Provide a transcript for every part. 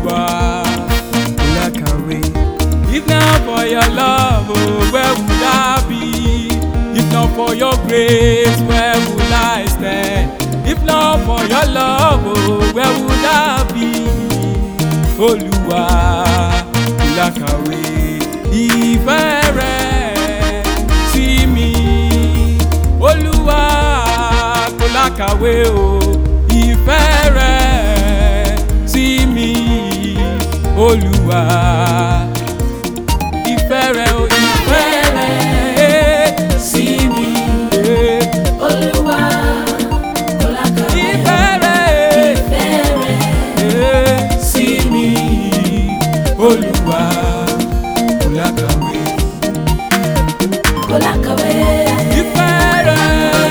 Olúwa kò lákàwé. If not for your love, oh, where would I be? If not for your grace, where would I stand? If not for your love, oh, where would I be? Olúwa kò lákàwé. Ìfẹ́ rẹ̀ sí mi. Olúwa kò lákàwé o. Ìfẹ́ rẹ̀ sí mi. Olúwa ìfẹ́ rẹ̀ o ìfẹ́ rẹ̀ sí mi. Olúwa kò lákàwé. Ìfẹ́ rẹ̀ Ìfẹ́ rẹ̀ sí mi. Olúwa kò lákàwé. kò lákàwé. Ìfẹ́ rẹ̀.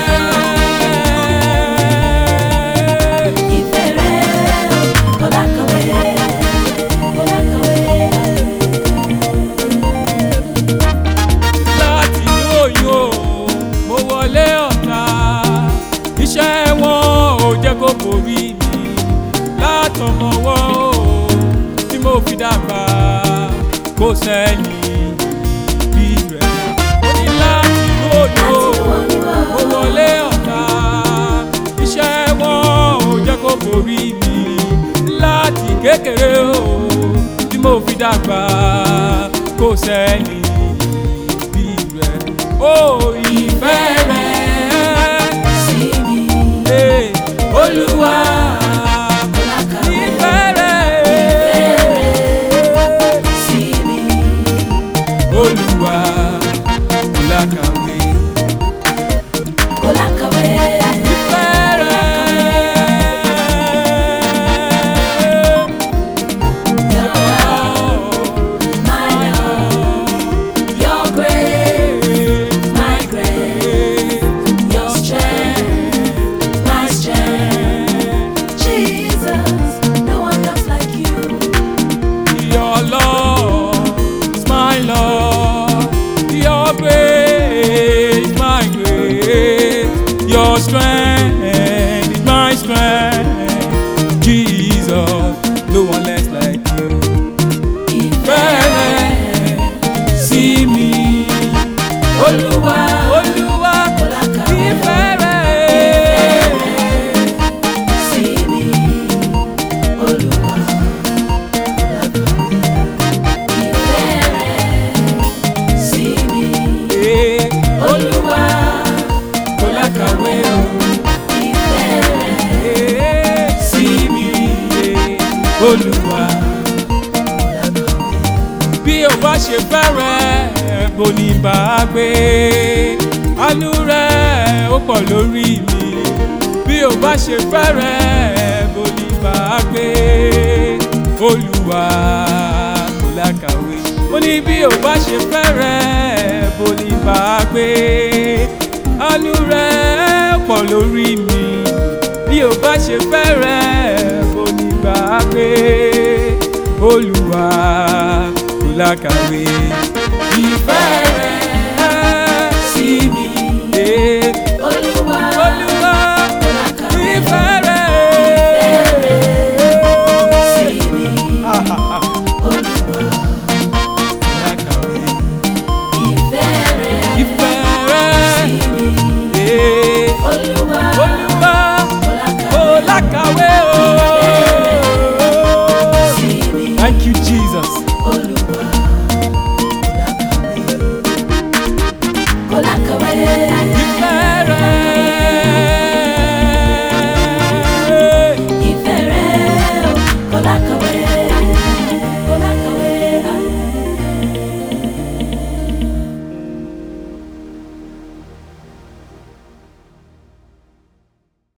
Ìfẹ́ rẹ̀ kò lákàwé. Kò lákàwé. láti inú oyún o mo wọlé ọ̀tá iṣẹ́ wọn ò jẹ́ kó borí mi látọmọwọ́ o tí mo fi dàgbà kó sẹ́ni bí rẹ̀ ó ní láti inú oyún o mo wọlé ọ̀tá iṣẹ́ wọn ò jẹ́ kó borí mi láti kékeré o tí mo fi dàgbà kó sẹ́ni bí rẹ̀ ó ìfẹ́ rẹ̀ Sí mi. Hey, Olúwa Kò lákàwé. ìfẹ́ rẹ̀ Sí mi. Olúwa kò lákàwé Kò lákàwé. ìfẹ́ rẹ̀. Your love, my love. Your grace, my grace. Your strength, my strength. Jesus, no one loves like you. Your love is my love, your grace, my grace, your strength is my strength. Jesus, no one less like you. Fẹ́rẹ̀ sí mi, Olúwa, Olúwa, Kò lákàwé. ìfẹ́ rẹ̀. Sí mi, Olúwa. Ìfẹ́ rẹ̀ sí mi, Eh, Olúwa. kò lákàwé o. Ìfẹ́ rẹ̀ sí mi olúwa. bí o bá ṣe fẹ́rẹ̀ bó ní bá a gbé àánú rẹ̀ ó pọ̀ lórí mi. bí o bá ṣe fẹ́rẹ̀ bó ní bá a gbé olúwa kò lákàwé. mo ní bí o bá ṣe fẹ́rẹ̀ bó ní bá a gbé àánú rẹ̀ pọ̀ lórí mi bí o bá ṣe fẹ́rẹ̀ bó ní bá a gbé olúwa kò lákàwé ìfẹ́ rẹ̀ sí mi. Eh, Olúwa. Olúwa Kò lákàwé. ìfẹ́ rẹ̀. Sí mi, Olúwa. Lákàwé Ìfẹ́ rẹ̀ ìfẹ́ rẹ̀. sí mi, Eh, Olúwa. Olúwa Kò kò lákàwé. lákàwé o. Sí mi, Thank you, Jesus. Olúwa. Kò lákàwé. Ìfẹ́ rẹ̀. Ìfẹ́ rẹ̀ kò lákàwé.